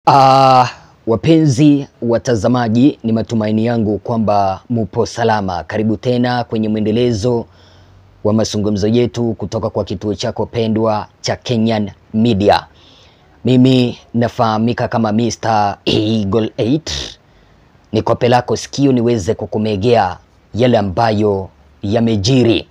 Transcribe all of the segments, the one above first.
Uh, wapenzi watazamaji, ni matumaini yangu kwamba mupo salama. Karibu tena kwenye mwendelezo wa mazungumzo yetu kutoka kwa kituo chako pendwa cha Kenyan Media. Mimi nafahamika kama Mr. Eagle 8. Niko pelako sikio niweze kukumegea yale ambayo yamejiri.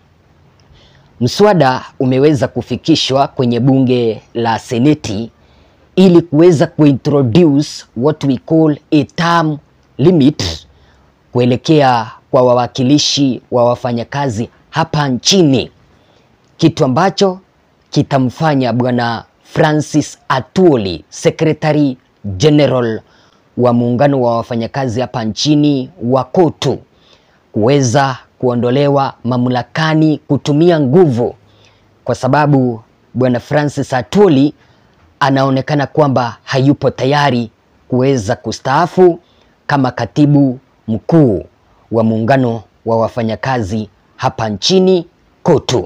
Mswada umeweza kufikishwa kwenye bunge la Seneti ili kuweza kuintroduce what we call a term limit kuelekea kwa wawakilishi wa wafanyakazi hapa nchini, kitu ambacho kitamfanya bwana Francis Atwoli, Secretary General wa muungano wa wafanyakazi hapa nchini wa KOTU, kuweza kuondolewa mamlakani kutumia nguvu, kwa sababu bwana Francis Atwoli anaonekana kwamba hayupo tayari kuweza kustaafu kama katibu mkuu wa muungano wa wafanyakazi hapa nchini KOTU.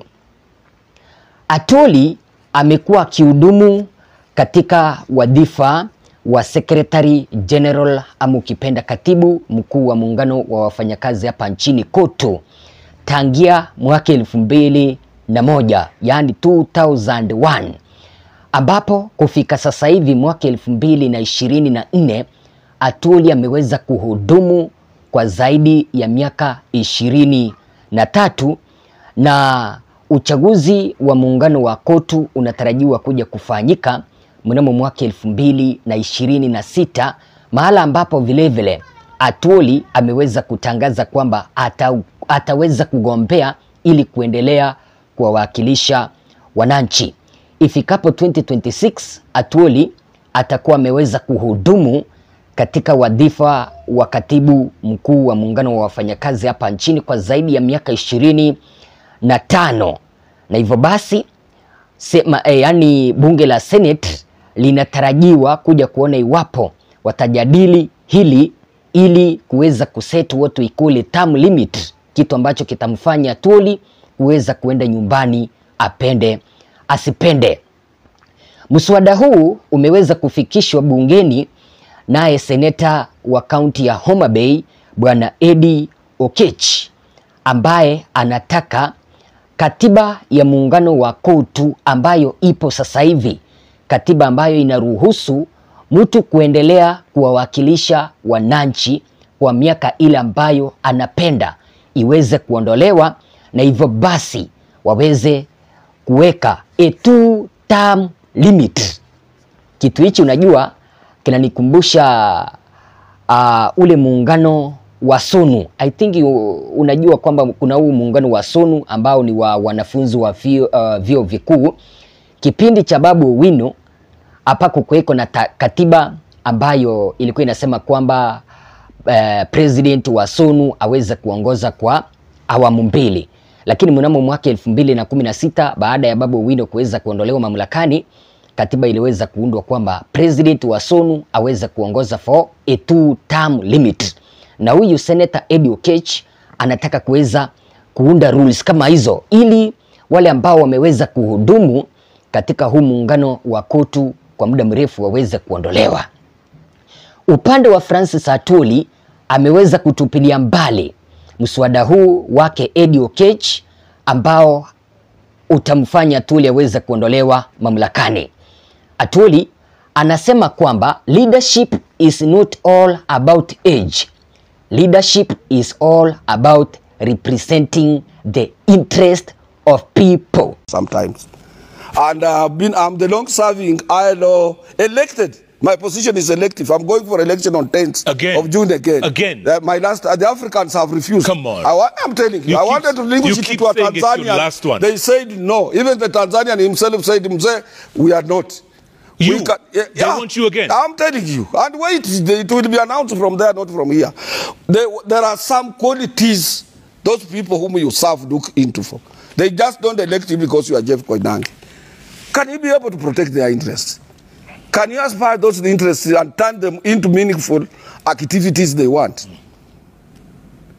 Atwoli amekuwa akihudumu katika wadhifa wa Secretary General ama ukipenda katibu mkuu wa muungano wa wafanyakazi hapa nchini KOTU tangia mwaka elfu mbili na moja yaani 2001 ambapo kufika sasa hivi mwaka elfu mbili na ishirini na nne Atwoli ameweza kuhudumu kwa zaidi ya miaka ishirini na tatu na uchaguzi wa muungano wa KOTU unatarajiwa kuja kufanyika mnamo mwaka elfu mbili na ishirini na sita mahala ambapo vilevile Atwoli ameweza kutangaza kwamba ata, ataweza kugombea ili kuendelea kuwawakilisha wananchi. Ifikapo 2026 Atwoli atakuwa ameweza kuhudumu katika wadhifa wa katibu mkuu wa muungano wa wafanyakazi hapa nchini kwa zaidi ya miaka ishirini na tano na hivyo basi sema, eh, yani bunge la Senate linatarajiwa kuja kuona iwapo watajadili hili ili kuweza kuset what we call a term limit, kitu ambacho kitamfanya Atwoli kuweza kuenda nyumbani apende asipende. Mswada huu umeweza kufikishwa bungeni naye seneta wa kaunti ya Homa Bay bwana Eddie Oketch ambaye anataka katiba ya muungano wa KOTU ambayo ipo sasa hivi, katiba ambayo inaruhusu mtu kuendelea kuwawakilisha wananchi kwa miaka ile ambayo anapenda iweze kuondolewa, na hivyo basi waweze kuweka a two term limit. Kitu hichi unajua kinanikumbusha uh, ule muungano wa SONU. I think you, unajua kwamba kuna huu muungano wa SONU ambao ni wa wanafunzi wa vyuo uh, vyuo vikuu. Kipindi cha Babu Owino hapa kukuweko na katiba ambayo ilikuwa inasema kwamba uh, president wa SONU aweze kuongoza kwa awamu mbili lakini mnamo mwaka elfu mbili na kumi na sita baada ya Babu Owino kuweza kuondolewa mamlakani, katiba iliweza kuundwa kwamba president wa SONU aweze kuongoza for a two term limit, na huyu senator Eddie Oketch anataka kuweza kuunda rules kama hizo ili wale ambao wameweza kuhudumu katika huu muungano wa KOTU kwa muda mrefu waweze kuondolewa. Upande wa Francis Atwoli ameweza kutupilia mbali mswada huu wake Eddie Oketch ambao utamfanya Atwoli aweze kuondolewa mamlakani. Atwoli anasema kwamba leadership is not all about age. Leadership is all about representing the interest of people. Sometimes. And uh, been, I'm the long serving ILO elected my position is elective. I'm going for election on 10th Again. of June again. Again. Uh, my last, uh, the Africans have refused. Come on. I, wa- I'm telling you, You I keep- wanted to linguish you it keep to a saying it's your Tanzanian. last one. They said no. Even the Tanzanian himself said, "Mzee, we are not. You? We can- yeah, They yeah. want you again? I'm telling you. And wait, it will be announced from there, not from here. There, there are some qualities those people whom you serve look into for. They just don't elect you because you are Jeff Koinange. Can you be able to protect their interests? Can you aspire those interests and turn them into meaningful activities they want?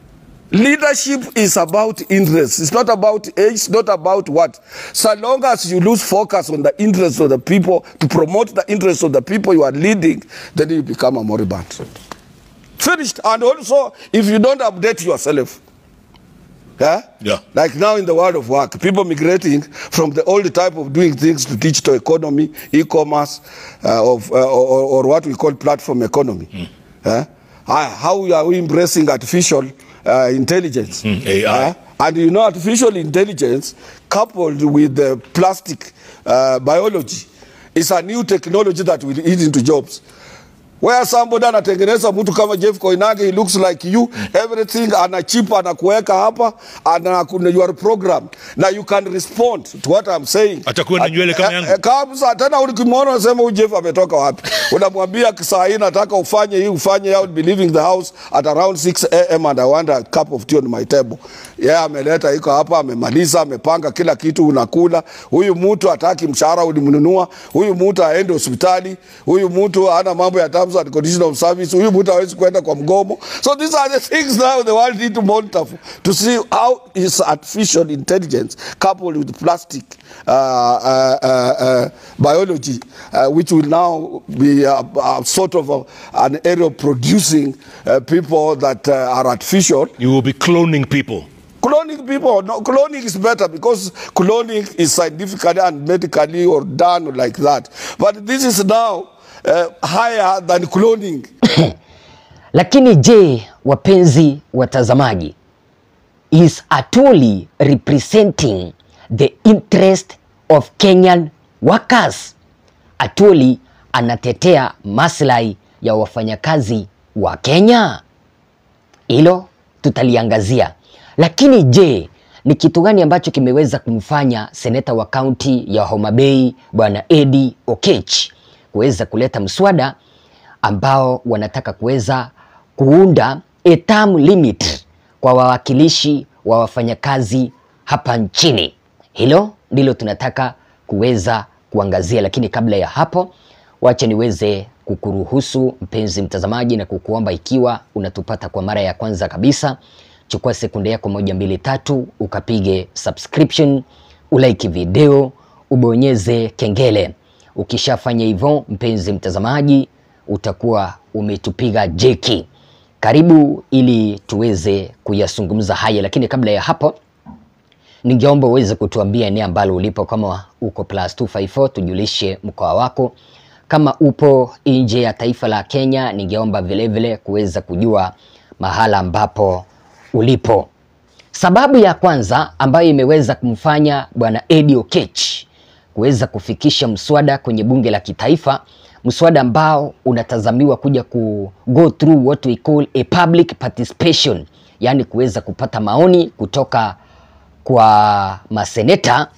Leadership is about interests. It's not about age, it's not about what. So long as you lose focus on the interests of the people, to promote the interests of the people you are leading, then you become a moribund. Finished. And also, if you don't update yourself, yeah? Yeah. Like now in the world of work, people migrating from the old type of doing things to digital economy, e-commerce, uh, of, uh, or, or what we call platform economy. Yeah? Ah, how are we embracing artificial uh, intelligence? AI. Yeah? And you know, artificial intelligence coupled with the plastic uh, biology is a new technology that will eat into jobs. Where somebody anatengeneza mtu kama Jeff Koinange, he looks like you, everything ana chip anakuweka hapa ana you are programmed. Now you can respond to what I'm saying. Atakuwa na nywele kama Eh, yangu. eh, Kabisa tena ukimwona unasema huyu Jeff ametoka wapi? Unamwambia saa hii nataka ufanye hii ufanye I would be leaving the house at around 6 am and I want a cup of tea on my table. Yeye yeah, ameleta iko hapa amemaliza amepanga kila kitu unakula. Huyu mtu hataki mshahara ulimnunua. Huyu mtu aende hospitali. Huyu mtu hana mambo ya terms and conditions of service. Huyu mtu hawezi kwenda kwa mgomo. So these are the things now the world need to monitor for, to see how is artificial intelligence coupled with plastic uh, uh, uh, uh, biology, uh, which will now be a, a sort of a, an area of producing uh, people that uh, are artificial. You will be cloning people. Cloning people, no, cloning is better because cloning is scientifically and medically or done like that. But this is now uh, higher than cloning. Lakini je, wapenzi watazamaji, is Atuli representing the interest of Kenyan workers? Atuli anatetea maslahi ya wafanyakazi wa Kenya? Hilo tutaliangazia. Lakini je, ni kitu gani ambacho kimeweza kumfanya seneta wa kaunti ya Homa Bay Bwana Eddie Okech kuweza kuleta mswada ambao wanataka kuweza kuunda a term limit kwa wawakilishi wa wafanyakazi hapa nchini. Hilo ndilo tunataka kuweza kuangazia, lakini kabla ya hapo, wacha niweze kukuruhusu mpenzi mtazamaji na kukuomba, ikiwa unatupata kwa mara ya kwanza kabisa, chukua sekunde yako moja mbili tatu, ukapige subscription, ulike video, ubonyeze kengele. Ukishafanya hivyo, mpenzi mtazamaji, utakuwa umetupiga jeki. Karibu ili tuweze kuyazungumza haya, lakini kabla ya hapo ningeomba uweze kutuambia eneo ambalo ulipo. Kama uko plus 254 tujulishe mkoa wako. Kama upo nje ya taifa la Kenya, ningeomba vilevile kuweza kujua mahala ambapo ulipo. Sababu ya kwanza ambayo imeweza kumfanya bwana Eddie Okech kuweza kufikisha mswada kwenye bunge la kitaifa, mswada ambao unatazamiwa kuja ku go through what we call a public participation, yaani kuweza kupata maoni kutoka kwa maseneta.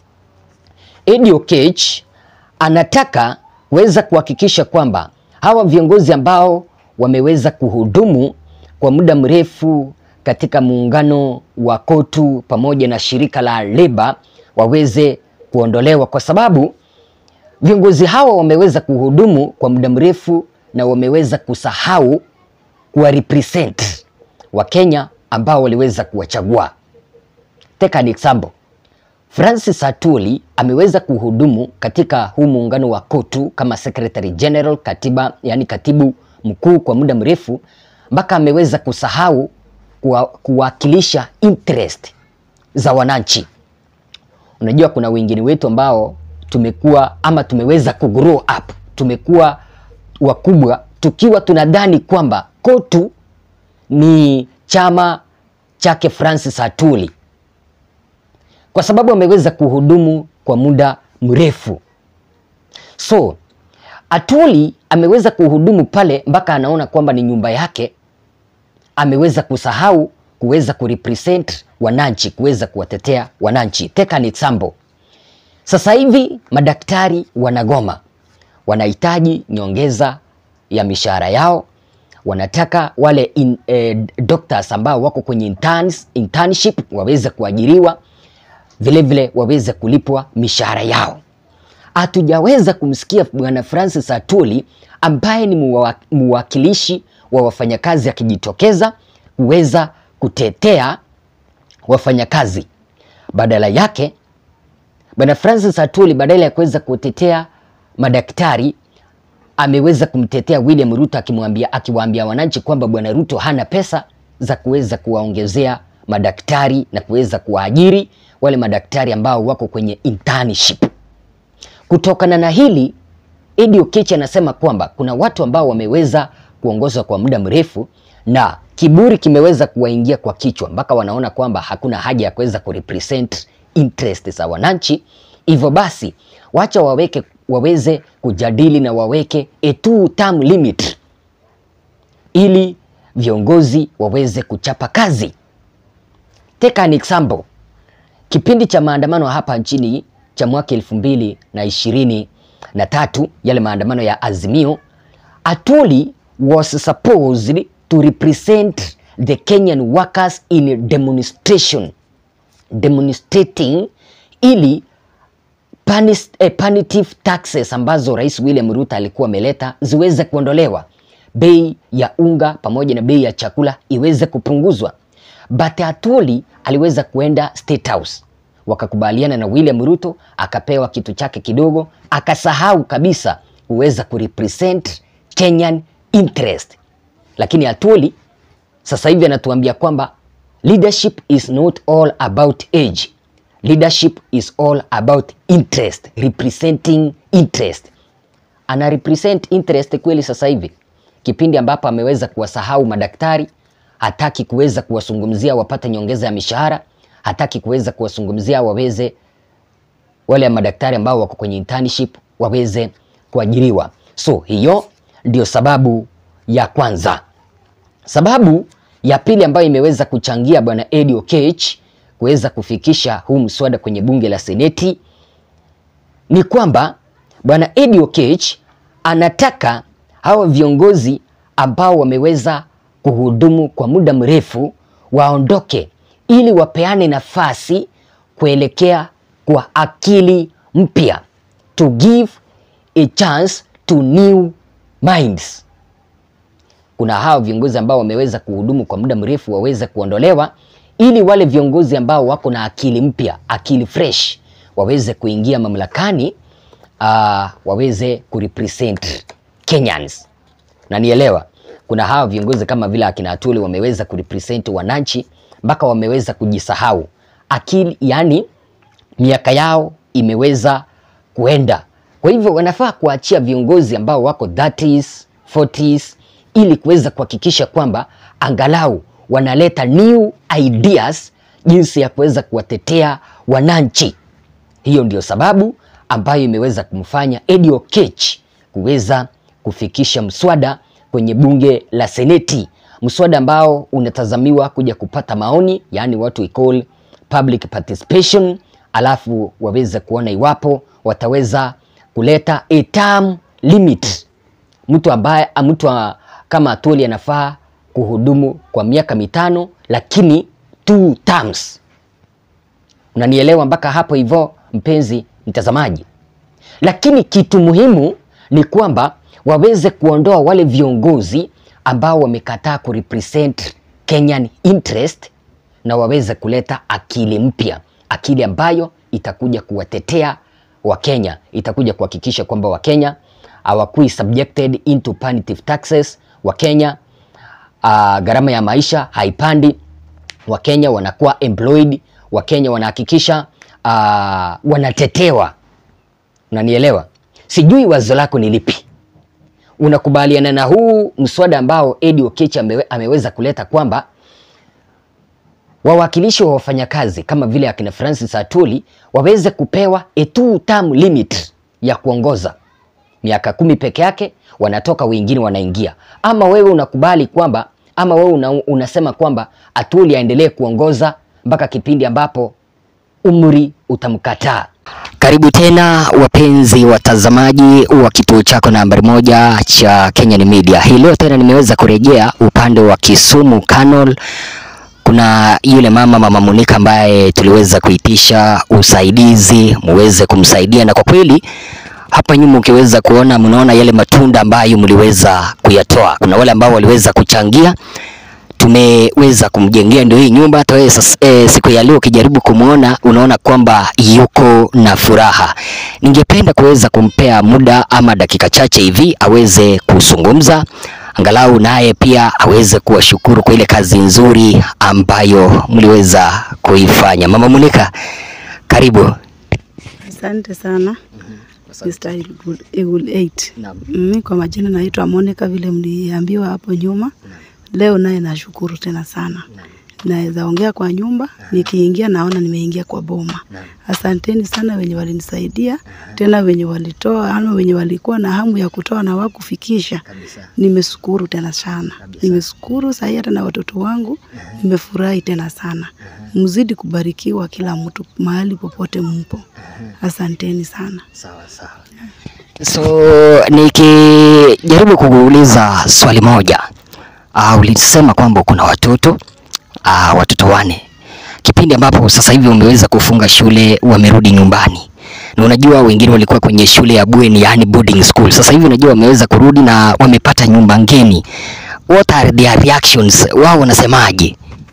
Eddie Okech anataka kuweza kuhakikisha kwamba hawa viongozi ambao wameweza kuhudumu kwa muda mrefu katika muungano wa KOTU pamoja na shirika la Leba waweze kuondolewa kwa sababu viongozi hawa wameweza kuhudumu kwa muda mrefu na wameweza kusahau kuwa represent Wakenya ambao waliweza kuwachagua. Take an example. Francis Atuli ameweza kuhudumu katika huu muungano wa KOTU kama Secretary General, katiba, yani katibu mkuu kwa muda mrefu mpaka ameweza kusahau kuwa, kuwakilisha interest za wananchi. Unajua kuna wengine wetu ambao tumekuwa ama tumeweza kugrow up, tumekuwa wakubwa tukiwa tunadhani kwamba KOTU ni chama chake Francis Atuli kwa sababu ameweza kuhudumu kwa muda mrefu. So Atuli ameweza kuhudumu pale mpaka anaona kwamba ni nyumba yake, ameweza kusahau kuweza kurepresent wananchi, kuweza kuwatetea wananchi. Take an example. Sasa hivi madaktari wanagoma, wanahitaji nyongeza ya mishahara yao, wanataka wale in, eh, doctors ambao wako kwenye interns, internship waweze kuajiriwa vilevile vile waweze kulipwa mishahara yao. Hatujaweza kumsikia bwana Francis Atuli ambaye ni muwa- muwakilishi wa wafanyakazi akijitokeza kuweza kutetea wafanyakazi. Badala yake Bwana Francis Atwoli badala ya kuweza kutetea madaktari ameweza kumtetea William Ruto akimwambia akiwaambia wananchi kwamba Bwana Ruto hana pesa za kuweza kuwaongezea madaktari na kuweza kuwaajiri wale madaktari ambao wako kwenye internship. Kutokana na hili, Eddie Oketch anasema kwamba kuna watu ambao wameweza kuongozwa kwa muda mrefu na kiburi kimeweza kuwaingia kwa kichwa mpaka wanaona kwamba hakuna haja ya kuweza kurepresent interest za wananchi. Hivyo basi wacha waweke waweze kujadili na waweke a two term limit ili viongozi waweze kuchapa kazi. Take an example. Kipindi cha maandamano hapa nchini cha mwaka elfu mbili na ishirini na tatu yale maandamano ya Azimio, Atwoli was supposed to represent the Kenyan workers in demonstration demonstrating ili panis, eh, punitive taxes ambazo Rais William Ruto alikuwa ameleta ziweze kuondolewa, bei ya unga pamoja na bei ya chakula iweze kupunguzwa. But Atwoli aliweza kuenda State House, wakakubaliana na William Ruto, akapewa kitu chake kidogo, akasahau kabisa kuweza kurepresent Kenyan interest. Lakini Atwoli sasa hivi anatuambia kwamba leadership is not all about age. Leadership is all about interest, representing interest. Ana represent interest kweli sasa hivi, kipindi ambapo ameweza kuwasahau madaktari, hataki kuweza kuwazungumzia wapate nyongeza ya mishahara, hataki kuweza kuwazungumzia waweze wale madaktari ambao wako kwenye internship waweze kuajiriwa. So hiyo ndio sababu ya kwanza. Sababu ya pili ambayo imeweza kuchangia bwana Eddie Oketch kuweza kufikisha huu mswada kwenye bunge la Seneti ni kwamba bwana Eddie Oketch anataka hawa viongozi ambao wameweza kuhudumu kwa muda mrefu waondoke ili wapeane nafasi kuelekea kwa akili mpya, to give a chance to new minds kuna hao viongozi ambao wameweza kuhudumu kwa muda mrefu waweze kuondolewa ili wale viongozi ambao wako na akili mpya, akili fresh waweze kuingia mamlakani, uh, waweze kurepresent Kenyans. Na nielewa kuna hao viongozi kama vile akina Atwoli wameweza kurepresent wananchi mpaka wameweza kujisahau akili, yani miaka yao imeweza kuenda. Kwa hivyo wanafaa kuachia viongozi ambao wako 30s, 40s ili kuweza kuhakikisha kwamba angalau wanaleta new ideas jinsi ya kuweza kuwatetea wananchi. Hiyo ndio sababu ambayo imeweza kumfanya Eddie Oketch kuweza kufikisha mswada kwenye bunge la Seneti, mswada ambao unatazamiwa kuja kupata maoni, yaani watu we call public participation, alafu waweze kuona iwapo wataweza kuleta a term limit, mtu ambaye mtu kama Atwoli anafaa kuhudumu kwa miaka mitano lakini two terms. Unanielewa mpaka hapo hivyo, mpenzi mtazamaji? Lakini kitu muhimu ni kwamba waweze kuondoa wale viongozi ambao wamekataa kurepresent Kenyan interest na waweze kuleta akili mpya, akili ambayo itakuja kuwatetea Wakenya, itakuja kuhakikisha kwamba Wakenya hawakui subjected into punitive taxes. Wakenya uh, gharama ya maisha haipandi. Wakenya wanakuwa employed. Wakenya wanahakikisha uh, wanatetewa. Unanielewa? Sijui wazo lako ni lipi? Unakubaliana na huu mswada ambao Eddie Oketch amewe, ameweza kuleta kwamba wawakilishi wa wafanyakazi kama vile akina Francis Atwoli waweze kupewa a two term limit ya kuongoza miaka kumi peke yake, wanatoka wengine wanaingia. Ama wewe unakubali kwamba ama wewe una, unasema kwamba Atwoli aendelee kuongoza mpaka kipindi ambapo umri utamkataa. Karibu tena wapenzi watazamaji wa kituo chako nambari moja cha Kenyan Media. Hii leo tena nimeweza kurejea upande wa Kisumu Canal. Kuna yule mama mama Monica ambaye tuliweza kuitisha usaidizi muweze kumsaidia, na kwa kweli hapa nyuma ukiweza kuona, mnaona yale matunda ambayo mliweza kuyatoa. Kuna wale ambao waliweza kuchangia tumeweza kumjengea ndio hii nyumba. Hata wewe sasa, e, siku ya leo ukijaribu kumwona unaona kwamba yuko na furaha. Ningependa kuweza kumpea muda ama dakika chache hivi aweze kuzungumza angalau naye pia aweze kuwashukuru kwa ile kazi nzuri ambayo mliweza kuifanya. Mama Monica, karibu. Asante sana Mr. Eagle- Eagle 8. Naam. Mimi kwa majina naitwa Monica vile mliambiwa hapo nyuma. Leo naye nashukuru tena sana. Naweza ongea kwa nyumba, nikiingia naona nimeingia kwa boma. Asanteni sana wenye walinisaidia, tena wenye walitoa ama wenye walikuwa na hamu ya kutoa na wakufikisha. Nimeshukuru tena sana. Nimeshukuru sasa hata na watoto wangu nimefurahi tena sana. Mzidi kubarikiwa kila mtu mahali popote mpo. Asanteni sana. So nikijaribu kukuuliza swali moja, uh, ulisema kwamba kuna watoto uh, watoto wane, kipindi ambapo sasa hivi umeweza kufunga shule, wamerudi nyumbani na unajua wengine walikuwa kwenye shule ya bweni, yani boarding school. Sasa hivi unajua wameweza kurudi na wamepata nyumba ngeni. What are their reactions? Wao wanasemaje?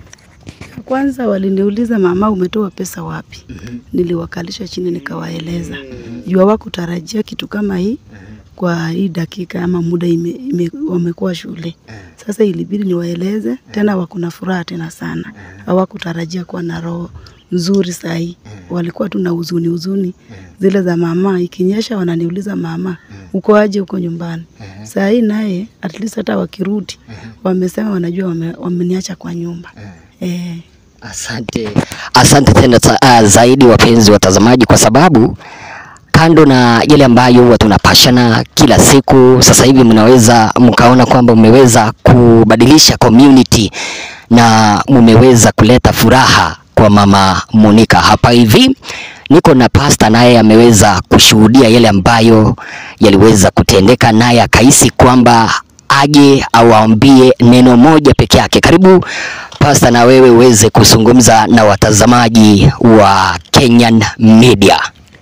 Kwanza waliniuliza mama, umetoa pesa wapi? Niliwakalisha chini nikawaeleza, juu hawakutarajia kitu kama hii kwa hii dakika ama muda ime, ime, wamekuwa shule. Sasa ilibidi niwaeleze tena, wako na furaha tena sana, hawakutarajia kuwa na roho nzuri sahii, walikuwa tu na huzuni huzuni zile za mama, ikinyesha wananiuliza mama, uko aje huko nyumbani? Saa hii naye at least hata wakirudi wamesema wanajua wame, wameniacha kwa nyumba eh. Asante, asante tena ta, uh, zaidi wapenzi watazamaji, kwa sababu kando na yale ambayo huwa tunapashana kila siku, sasa hivi mnaweza mkaona kwamba mmeweza kubadilisha community na mmeweza kuleta furaha kwa mama Monica hapa hivi. Niko na pasta naye ameweza kushuhudia yale ambayo yaliweza kutendeka, naye akahisi kwamba aje awaambie neno moja peke yake. Karibu pasta, na wewe uweze kuzungumza na watazamaji wa Kenyan Media.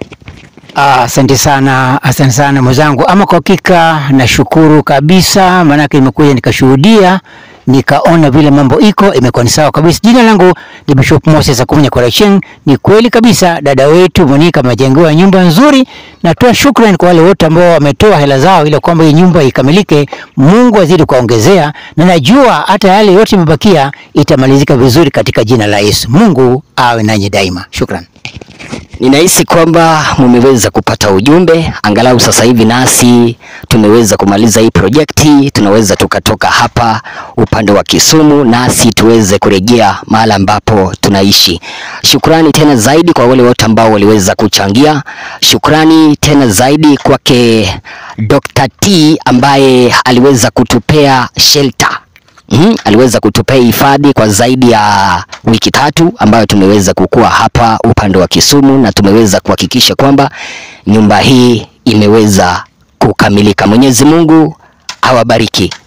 Ah, Asante sana, asante sana mwenzangu. Ama kwa hakika nashukuru kabisa, maanake nimekuja nikashuhudia, nikaona vile mambo iko, imekuwa ni sawa kabisa. Jina langu ni Bishop Moses Akunya Correction. Ni kweli kabisa, dada wetu Monica amejengewa nyumba nzuri. Natoa shukrani kwa wale wote ambao wametoa hela zao ili kwamba hii nyumba ikamilike. Mungu azidi kuwaongezea, na najua hata yale yote imebakia itamalizika vizuri katika jina la Yesu. Mungu awe nanyi daima. Shukrani. Ninahisi kwamba mumeweza kupata ujumbe, angalau sasa hivi nasi tumeweza kumaliza hii projekti, tunaweza tukatoka hapa upande wa Kisumu nasi tuweze kurejea mahali ambapo tunaishi. Shukrani tena zaidi kwa wale wote ambao waliweza kuchangia. Shukrani tena zaidi kwake Dr. T ambaye aliweza kutupea shelter Mm, aliweza kutupea hifadhi kwa zaidi ya wiki tatu ambayo tumeweza kukua hapa upande wa Kisumu na tumeweza kuhakikisha kwamba nyumba hii imeweza kukamilika. Mwenyezi Mungu awabariki.